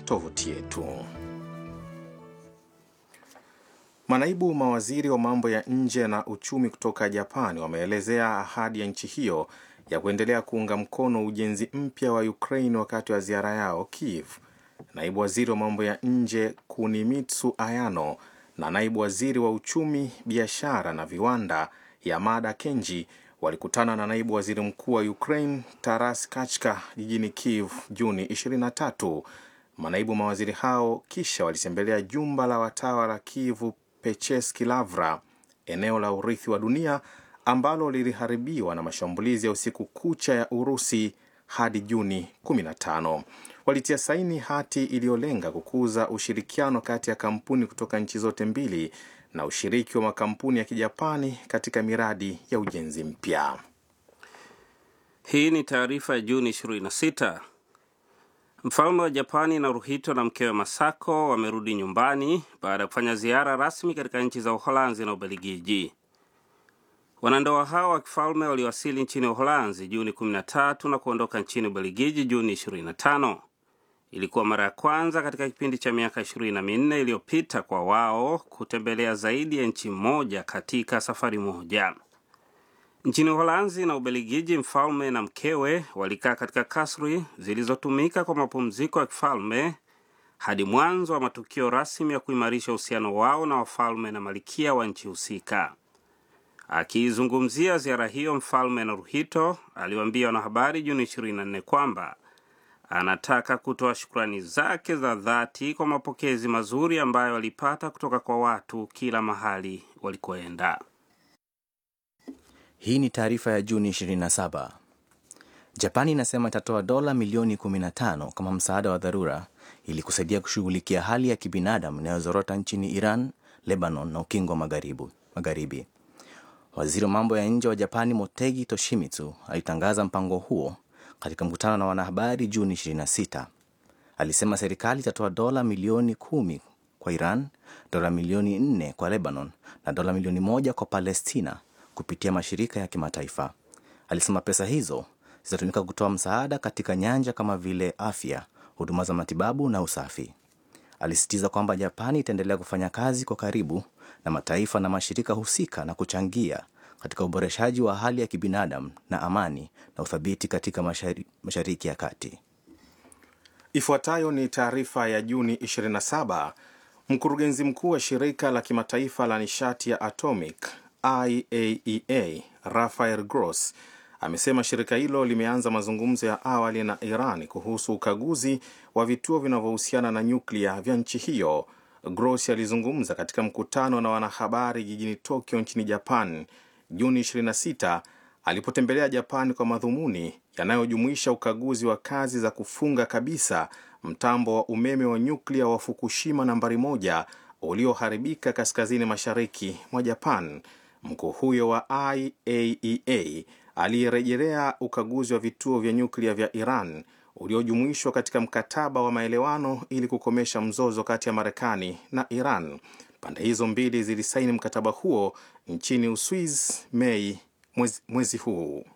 tovuti yetu. Manaibu mawaziri wa mambo ya nje na uchumi kutoka Japani wameelezea ahadi ya nchi hiyo ya kuendelea kuunga mkono ujenzi mpya wa Ukraine wakati wa ziara yao Kiev. Naibu waziri wa mambo ya nje Kunimitsu Ayano na naibu waziri wa uchumi, biashara na viwanda Yamada Kenji walikutana na naibu waziri mkuu wa Ukraine Taras Kachka jijini Kiev Juni 23. Manaibu mawaziri hao kisha walitembelea jumba la watawa la Kiev Pecheski Lavra, eneo la urithi wa dunia ambalo liliharibiwa na mashambulizi ya usiku kucha ya Urusi hadi Juni 15. Walitia saini hati iliyolenga kukuza ushirikiano kati ya kampuni kutoka nchi zote mbili na ushiriki wa makampuni ya Kijapani katika miradi ya ujenzi mpya. Hii ni taarifa ya Juni 26. Mfalme wa Japani Naruhito na mkewe Masako wamerudi nyumbani baada ya kufanya ziara rasmi katika nchi za Uholanzi na Ubelgiji. Wanandoa hao wa kifalme waliwasili nchini Uholanzi Juni 13 na kuondoka nchini Ubelgiji Juni 25. Ilikuwa mara ya kwanza katika kipindi cha miaka 24 iliyopita kwa wao kutembelea zaidi ya nchi moja katika safari moja. Nchini Uholanzi na Ubelgiji, mfalme na mkewe walikaa katika kasri zilizotumika kwa mapumziko ya kifalme hadi mwanzo wa matukio rasmi ya kuimarisha uhusiano wao na wafalme na malikia wa nchi husika. Akiizungumzia ziara hiyo, mfalme Naruhito aliwaambia wanahabari Juni 24 kwamba anataka kutoa shukrani zake za dhati kwa mapokezi mazuri ambayo walipata kutoka kwa watu kila mahali walikoenda. Hii ni taarifa ya Juni 27. Japani inasema itatoa dola milioni 15 kama msaada wa dharura ili kusaidia kushughulikia hali ya kibinadamu inayozorota nchini Iran, Lebanon na ukingo wa magharibi. Waziri wa mambo ya nje wa Japani Motegi Toshimitsu alitangaza mpango huo katika mkutano na wanahabari Juni 26. Alisema serikali itatoa dola milioni kumi kwa Iran, dola milioni nne kwa Lebanon na dola milioni moja kwa Palestina kupitia mashirika ya kimataifa. Alisema pesa hizo zitatumika kutoa msaada katika nyanja kama vile afya, huduma za matibabu na usafi. Alisisitiza kwamba Japani itaendelea kufanya kazi kwa karibu na mataifa na mashirika husika na kuchangia katika uboreshaji wa hali ya kibinadamu na amani na uthabiti katika mashari, Mashariki ya Kati. Ifuatayo ni taarifa ya Juni 27. Mkurugenzi mkuu wa shirika la kimataifa la nishati ya atomic IAEA Rafael Gross amesema shirika hilo limeanza mazungumzo ya awali na Iran kuhusu ukaguzi wa vituo vinavyohusiana na nyuklia vya nchi hiyo. Gross alizungumza katika mkutano na wanahabari jijini Tokyo nchini Japan Juni 26 alipotembelea Japan kwa madhumuni yanayojumuisha ukaguzi wa kazi za kufunga kabisa mtambo wa umeme wa nyuklia wa Fukushima nambari moja ulioharibika kaskazini mashariki mwa Japan. Mkuu huyo wa IAEA aliyerejelea ukaguzi wa vituo vya nyuklia vya Iran uliojumuishwa katika mkataba wa maelewano ili kukomesha mzozo kati ya Marekani na Iran. Pande hizo mbili zilisaini mkataba huo nchini Uswiz Mei mwezi, mwezi huu.